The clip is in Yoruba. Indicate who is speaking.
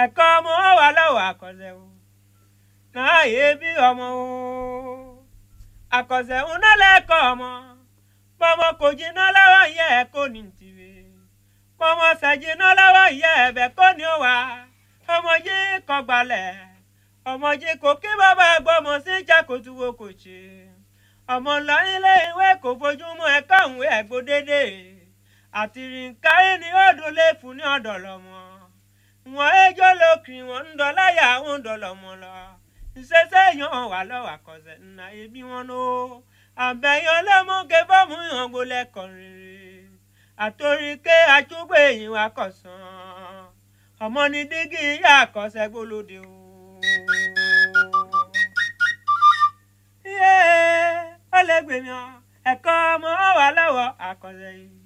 Speaker 1: ẹ̀kọ́ ọmọ wà lọ́wọ́ àkọsẹ̀ o náà yé bí ọmọ o àkọsẹ̀ ń nálẹ̀ kọ́ ọmọ bọ́mọ kò jiná lọ́wọ́ yẹ ẹ̀ kó ní tìwé bọ́mọ ṣàjiná lọ́wọ́ yẹ ẹ̀bẹ̀ kó ní ó wà ọmọ yìí kọ́ gbalẹ̀ ọmọ yìí kò kí bàbá gbọ́mọ sí jákòtúwò kò ṣe ọmọ ńlá ilé ìwé kò fojúmọ́ ẹ̀kọ́ ìwé ẹ̀gbó dédé àti rìnkárí ni ó dùn lé fún ní ọ̀dọ̀ lọ́mọ wọn ẹjọ́ lókì wọn ń dọ́láyà ń dọ̀lọ́mọ lọ ìṣẹ́ṣẹ́ yan wà lọ́wọ́ àkọsẹ̀ nà ẹbí wọn ló àbẹ̀yàn lẹ́mọ́gé fọ́ọ̀mù yàn gbolẹ̀ kọrin àtòríkè àtúgbò èyí wa kọ̀sán ọmọ ní dígí ìyá àkọsẹ̀ gbólóde o. iye ọlẹ́gbẹ̀mí ẹ̀kọ́ ọmọ wà lọ́wọ́ àkọsẹ̀ yìí.